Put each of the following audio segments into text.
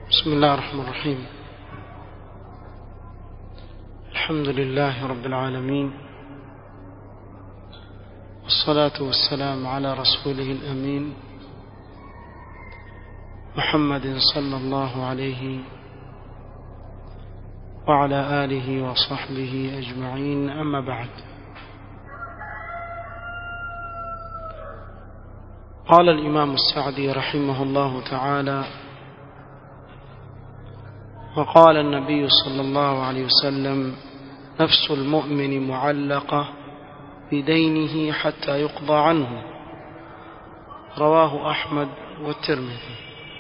بسم الله الرحمن الرحيم الحمد لله رب العالمين والصلاة والسلام على رسوله الأمين محمد صلى الله عليه وعلى آله وصحبه أجمعين أما بعد قال الإمام السعدي رحمه الله تعالى وقال النبي صلى الله عليه وسلم نفس المؤمن معلقة بدينه حتى يقضى عنه رواه أحمد والترمذي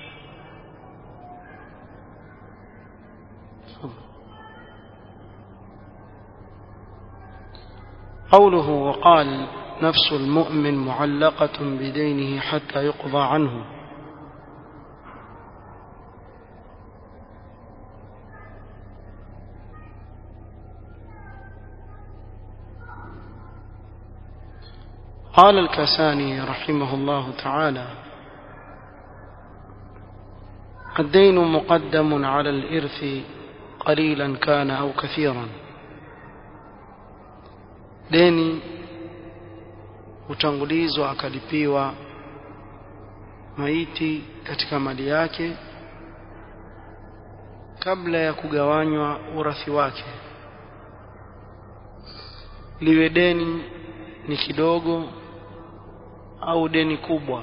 قوله وقال نفس المؤمن معلقة بدينه حتى يقضى عنه قال الكساني رحمه الله تعالى الدين مقدم على الإرث قليلا كان أو كثيرا deni hutangulizwa akalipiwa maiti katika mali yake kabla ya kugawanywa urathi wake liwe deni ni kidogo au deni kubwa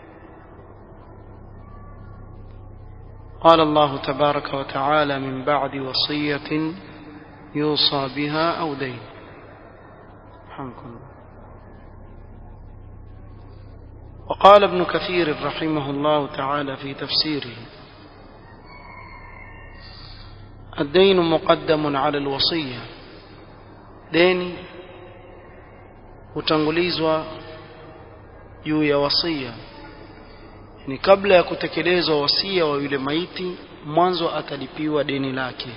قال الله تبارك وتعالى من بعد وصية يوصى بها أو دين رحمكم وقال ابن كثير رحمه الله تعالى في تفسيره الدين مقدم على الوصية ديني hutangulizwa juu ya wasia ni kabla ya kutekelezwa wasia wa yule maiti mwanzo atalipiwa deni lake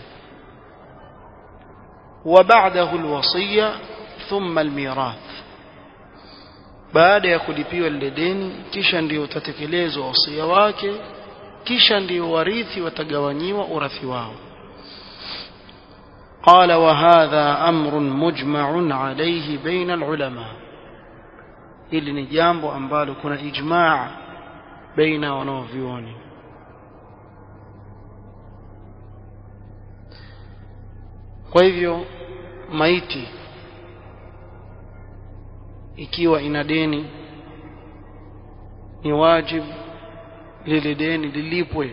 wa ba'dahu alwasiya thumma almirath baada ya kulipiwa lile deni kisha ndio utatekelezwa wasia wake kisha ndio warithi watagawanyiwa urathi wao قال وهذا أمر مجمع عليه بين العلماء ili ni jambo ambalo kuna ijmaa baina wanaovyuoni kwa hivyo maiti ikiwa ina deni ni wajibu lile deni lilipwe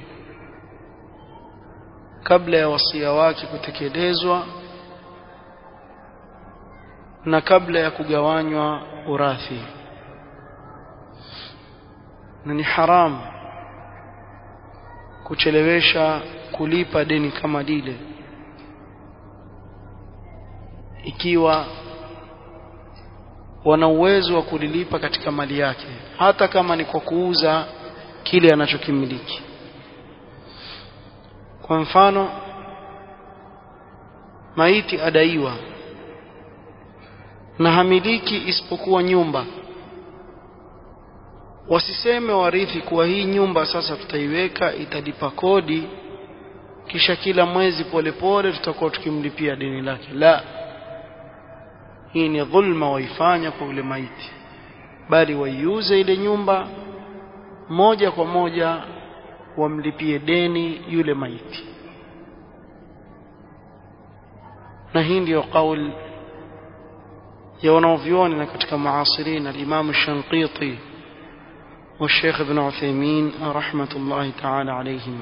kabla ya wasia wake kutekelezwa na kabla ya kugawanywa urathi na ni haramu kuchelewesha kulipa deni kama lile ikiwa wana uwezo wa kulilipa katika mali yake hata kama ni kwa kuuza kile anachokimiliki kwa mfano maiti adaiwa na hamiliki isipokuwa nyumba wasiseme warithi kuwa hii nyumba sasa tutaiweka italipa kodi kisha kila mwezi polepole tutakuwa tukimlipia deni lake la hii ni dhulma waifanya kwa ule maiti bali waiuze ile nyumba moja kwa moja wamlipie deni yule maiti na hii ndiyo kauli ya wanaovyuoni na katika muasirin al-Imam Shanqiti والشيخ ابن عثيمين رحمة الله تعالى عليهما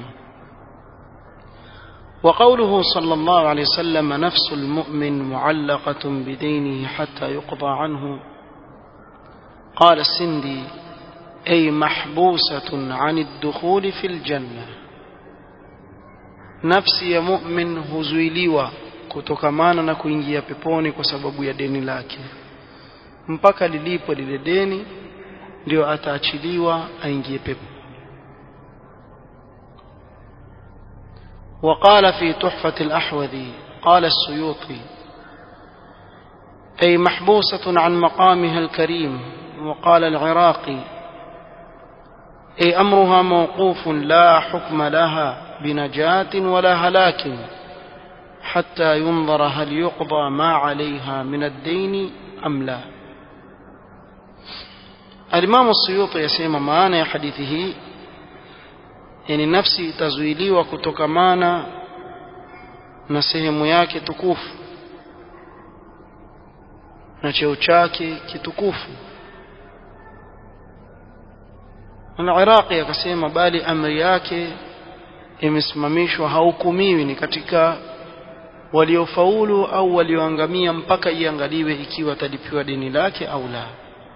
وقوله صلى الله عليه وسلم نفس المؤمن معلقة بدينه حتى يقضى عنه قال السندي أي محبوسة عن الدخول في الجنة نفسي يا مؤمن هزويليوا kutokamana na kuingia peponi kwa sababu ya deni lake mpaka lilipo lile deni ndio ataachiliwa aingie pepo وقال في تحفة الأحوذي قال السيوطي أي محبوسة عن مقامها الكريم وقال العراقي أي أمرها موقوف لا حكم لها بنجاة ولا هلاك حتى ينظر هل يقضى ما عليها من الدين أم لا الإمام السيوطي يسمى معنى حديثه yani nafsi itazuiliwa kutokamana na sehemu yake tukufu na cheo chake kitukufu Al-Iraqi akasema bali amri yake imesimamishwa haukumiwi ni katika waliofaulu au walioangamia mpaka iangaliwe ikiwa atalipiwa deni lake au la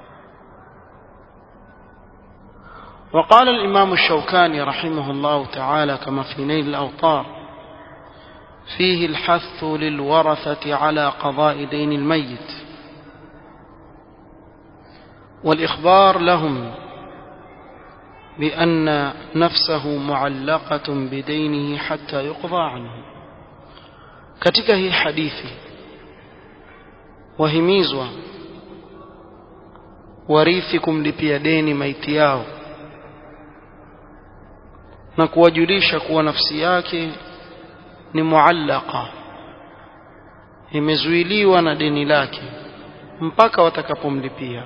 وقال الإمام الشوكاني رحمه الله تعالى كما في نيل الأوطار فيه الحث للورثة على قضاء دين الميت والإخبار لهم بأن نفسه معلقة بدينه حتى يقضى عنه katika hii hadithi wahimizwa warithi kumlipia deni maiti yao na kuwajulisha kuwa nafsi yake ni muallaka imezuiliwa na deni lake mpaka watakapomlipia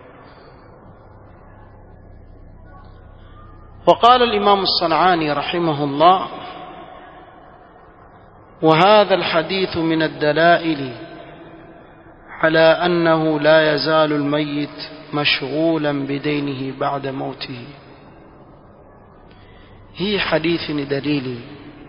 وقال الإمام الصنعاني رحمه الله وهذا الحديث من الدلائل على أنه لا يزال الميت مشغولا بدينه بعد موته hii hadithi ni dalili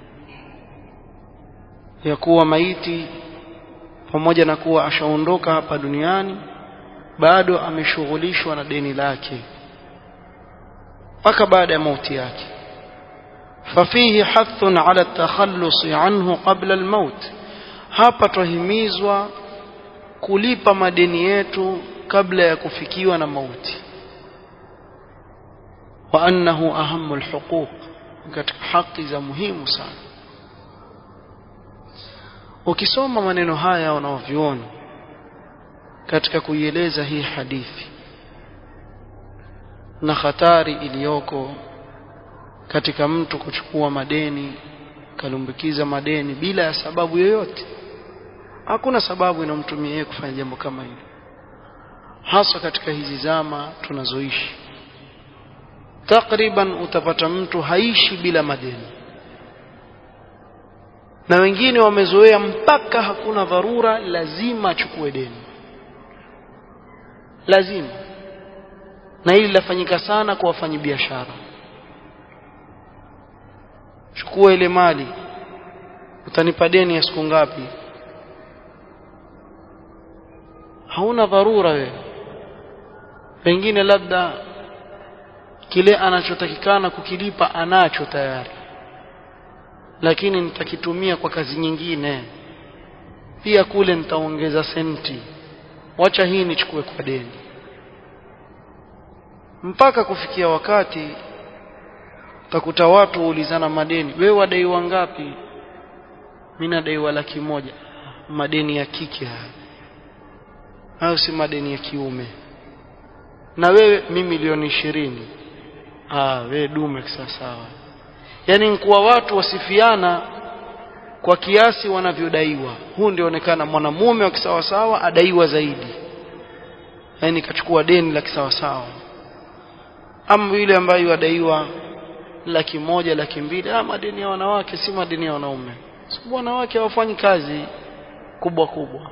ya kuwa maiti pamoja na kuwa ashaondoka hapa duniani bado ameshughulishwa na deni lake mpaka baada ya mauti yake ففيه حث على التخلص عنه قبل الموت hapa twahimizwa kulipa madeni yetu kabla ya kufikiwa na mauti wa annahu ahamu alhuquq katika haki za muhimu sana ukisoma maneno haya unaoviona katika kuieleza hii hadithi na hatari iliyoko katika mtu kuchukua madeni kalumbikiza madeni bila ya sababu yoyote hakuna sababu inamtumia yeye kufanya jambo kama hilo hasa katika hizi zama tunazoishi takriban utapata mtu haishi bila madeni na wengine wamezoea mpaka hakuna dharura lazima achukue deni lazima na hili lafanyika sana kwa wafanyabiashara chukua ile mali utanipa deni ya siku ngapi hauna dharura wewe pengine labda kile anachotakikana kukilipa anacho tayari lakini nitakitumia kwa kazi nyingine pia kule nitaongeza senti wacha hii nichukue kwa deni mpaka kufikia wakati utakuta watu waulizana madeni wewe wadaiwa ngapi mimi nadaiwa laki moja madeni ya kike haya hayo si madeni ya kiume na wewe mimi milioni ishirini ah wewe dume sawa yani nkuwa watu wasifiana kwa kiasi wanavyodaiwa huu ndio onekana mwanamume wa kisawasawa adaiwa zaidi yani kachukua deni la kisawasawa ama yule ambaye wadaiwa laki moja laki mbili ah madeni ya wanawake si madeni ya wanaume sababu wanawake hawafanyi kazi kubwa kubwa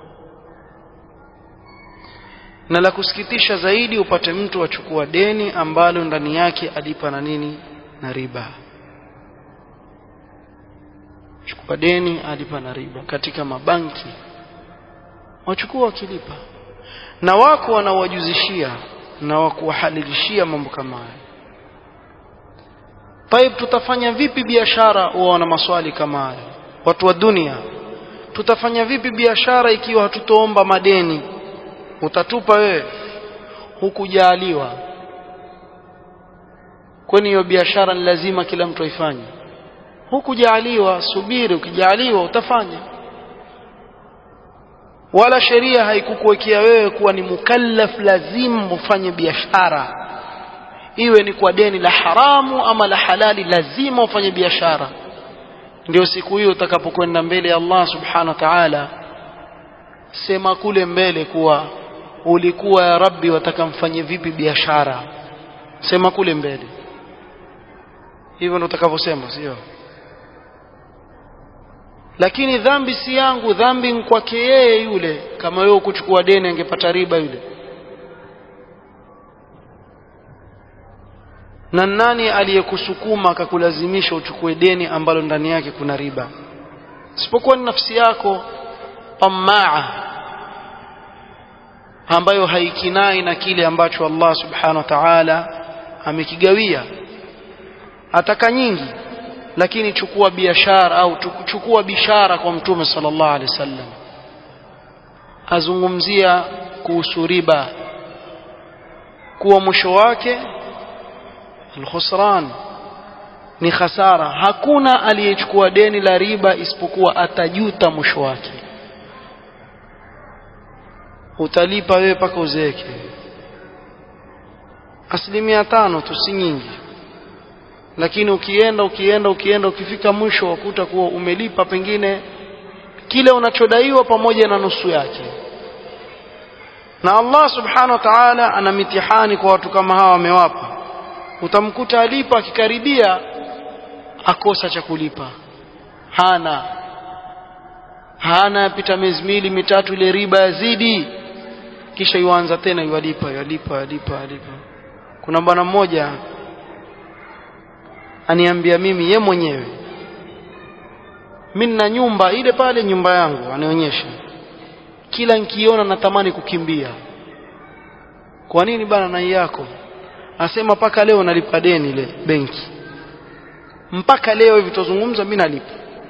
na la kusikitisha zaidi upate mtu achukua deni ambalo ndani yake alipa na nini na riba chukua deni alipa na riba katika mabanki wachukua wakilipa na wako wanawajuzishia na wakuwahalilishia mambo kama haya Taib tutafanya vipi biashara wana maswali kama haya watu wa dunia tutafanya vipi biashara ikiwa hatutoomba madeni utatupa wewe hukujaliwa kwani hiyo biashara ni lazima kila mtu aifanye hukujaliwa subiri ukijaliwa utafanya wala sheria haikukuwekea wewe kuwa ni mukallaf lazima ufanye biashara iwe ni kwa deni la haramu ama la halali lazima ufanye biashara ndio siku hiyo utakapokwenda mbele ya Allah subhanahu wa ta'ala sema kule mbele kuwa ulikuwa ya rabbi wataka mfanye vipi biashara sema kule mbele hivyo ndio utakavyosema sio lakini dhambi si yangu dhambi ni kwake yeye yule kama wewe kuchukua deni angepata riba yule na nani aliyekusukuma akakulazimisha uchukue deni ambalo ndani yake kuna riba isipokuwa ni nafsi yako tamaa ambayo haikinai na kile ambacho Allah subhanahu wa ta'ala amekigawia ataka nyingi lakini chukua biashara au chukua bishara kwa mtume sallallahu alaihi wasallam azungumzia kuhusu riba kuwa mwisho wake alkhusran ni khasara hakuna aliyechukua deni la riba isipokuwa atajuta mwisho wake utalipa wewe paka uzeeke asilimia tano tu si nyingi lakini ukienda ukienda ukienda ukifika mwisho wakuta kuwa umelipa pengine kile unachodaiwa pamoja na nusu yake na Allah subhanahu wa ta'ala ana mitihani kwa watu kama hawa amewapa utamkuta alipa akikaribia akosa cha kulipa hana hana yapita miezi miwili mitatu ile riba yazidi kisha yuanza tena yualipa yualipa yualipa yualipa kuna bwana mmoja aniambia mimi ye mwenyewe mimi nina nyumba ile pale nyumba yangu anionyesha kila nikiona natamani kukimbia kwa nini bana nai yako asema mpaka leo nalipa deni ile benki mpaka leo hivi tuzungumza mimi nalipa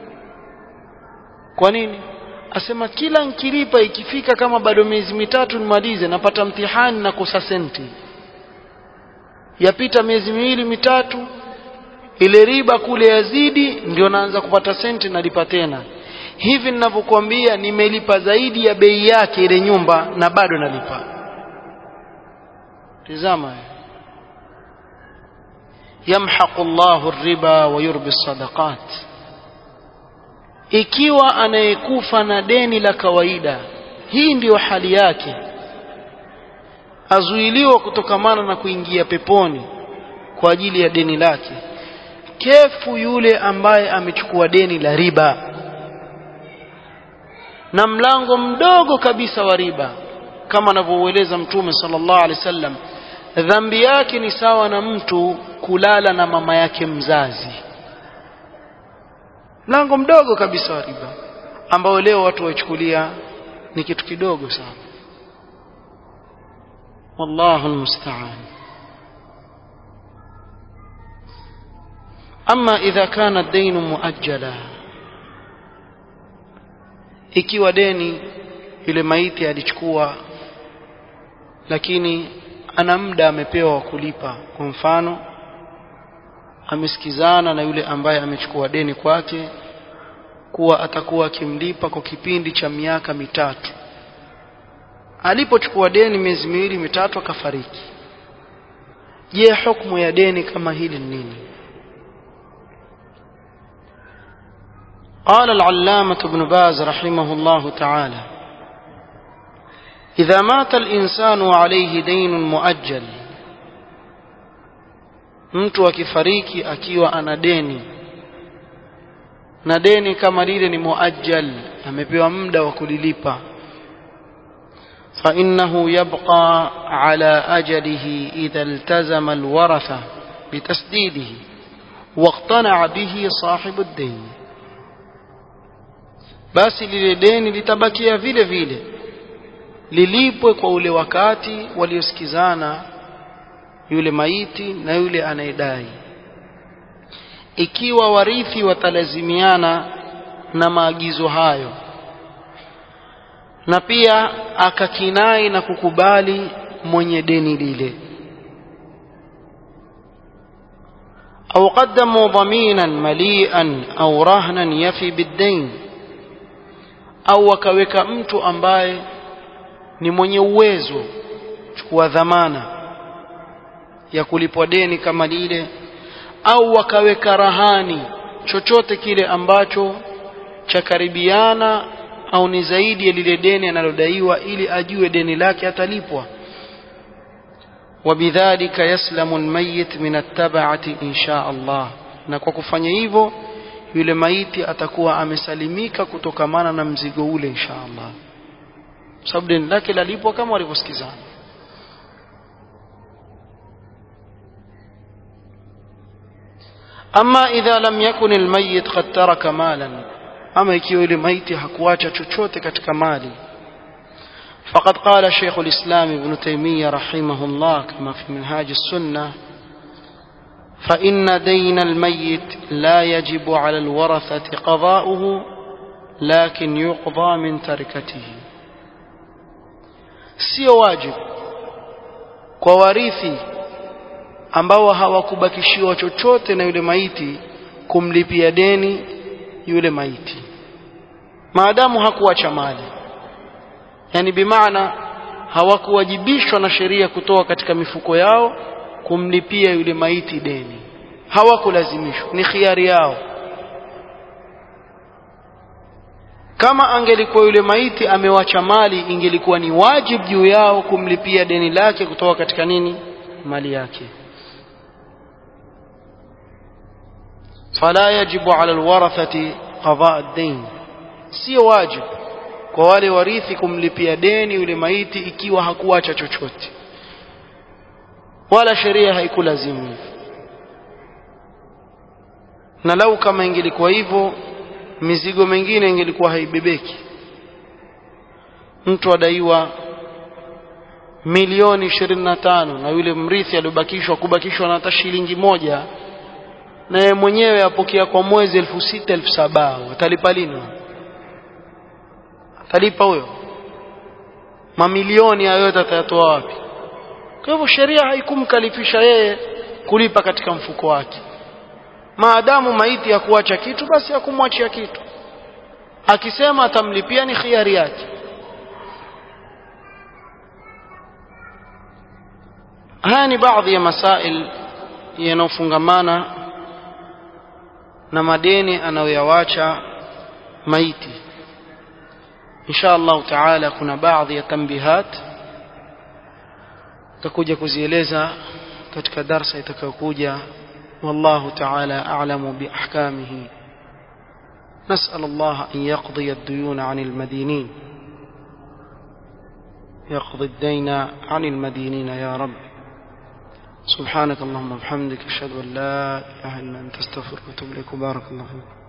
kwa nini asema kila nkilipa ikifika kama bado miezi mitatu nimalize napata mtihani na kosa senti yapita miezi miwili mitatu ile riba kule yazidi ndio naanza kupata senti nalipa tena hivi ninavyokuambia nimelipa zaidi ya bei yake ile nyumba na bado nalipa tizama yamhaqu Allahu riba wa yurbi sadaqat ikiwa anayekufa na deni la kawaida hii ndiyo hali yake azuiliwa kutokamana na kuingia peponi kwa ajili ya deni lake kefu yule ambaye amechukua deni la riba na mlango mdogo kabisa wa riba kama anavyoueleza mtume sallallahu alaihi wasallam dhambi yake ni sawa na mtu kulala na mama yake mzazi mlango mdogo kabisa wa riba ambao leo watu waichukulia ni kitu kidogo sana wallahu almusta'an ama idha kana ad-dayn muajjala ikiwa deni yule maiti alichukua lakini ana muda amepewa wa kulipa kwa mfano amesikizana na yule ambaye amechukua deni kwake kuwa atakuwa akimlipa kwa kipindi cha miaka mitatu alipochukua deni miezi miwili mitatu akafariki je hukumu ya deni kama hili ni nini قال العلامة ابن باز رحمه الله تعالى إذا مات الإنسان وعليه دين مؤجل mtu akifariki akiwa ana deni na deni kama lile ni muajjal amepewa muda wa kulilipa فإنه يبقى على أجله إذا التزم الورثة بتسديده واقتنع به صاحب الدين basi lile deni litabakia vile vile lilipwe kwa ule wakati waliosikizana yule maiti na yule anayedai ikiwa warithi watalazimiana na maagizo hayo na pia akakinai na kukubali mwenye deni lile au qaddamu dhaminan malian au rahnan yafi biddain au wakaweka mtu ambaye ni mwenye uwezo chukua dhamana ya kulipwa deni kama lile au wakaweka rahani chochote kile ambacho chakaribiana au ni zaidi ya lile deni analodaiwa ili ajue deni lake atalipwa وبذلك يسلم الميت من التبعة إن شاء الله na kwa kufanya hivyo yule maiti atakuwa amesalimika kutokamana na mzigo ule insha Allah sababu deni lake lalipwa kama walivyosikizana ama idha lam yakun almayyit qad taraka malan ama ikiwa yule maiti hakuacha chochote katika mali فقد قال شيخ الإسلام ابن تيمية رحمه الله كما في منهاج السنة فإن دين الميت لا يجب على الورثة قضاؤه لكن يقضى من تركته sio wajibu kwa warithi ambao hawakubakishiwa chochote na yule maiti kumlipia deni yule maiti maadamu hakuacha mali yani bimaana hawakuwajibishwa na sheria kutoa katika mifuko yao kumlipia yule maiti deni hawakulazimishwa ni khiari yao kama angelikuwa yule maiti amewacha mali ingelikuwa ni wajib juu yao kumlipia deni lake kutoka katika nini mali yake fala yajibu ala alwarathati qada ad-dayn sio wajib kwa wale warithi kumlipia deni yule maiti ikiwa hakuacha chochote wala sheria haikulazimu hivyo na lau kama ingelikuwa hivyo mizigo mingine ingelikuwa haibebeki mtu adaiwa milioni ishirini na tano na yule mrithi aliobakishwa kubakishwa na hata shilingi moja na yeye mwenyewe apokea kwa mwezi elfu sita elfu saba atalipa lini atalipa huyo mamilioni hayo yote atayatoa wapi kwa hivyo sheria haikumkalifisha yeye kulipa katika mfuko wake maadamu maiti ya kuacha kitu basi hakumwachia kitu akisema atamlipia ni khiari yake haya ni baadhi ya masail yanayofungamana na madeni anayoyawacha maiti insha Allah taala kuna baadhi ya tambihat tutakuja kuzieleza katika darsa itakayokuja والله تعالى أعلم بأحكامه نسأل الله أن يقضي الديون عن المدينين يقضي الدين عن المدينين يا رب سبحانك اللهم وبحمدك أشهد أن لا إله إلا أنت استغفرك وأتوب إليك وبارك الله فيك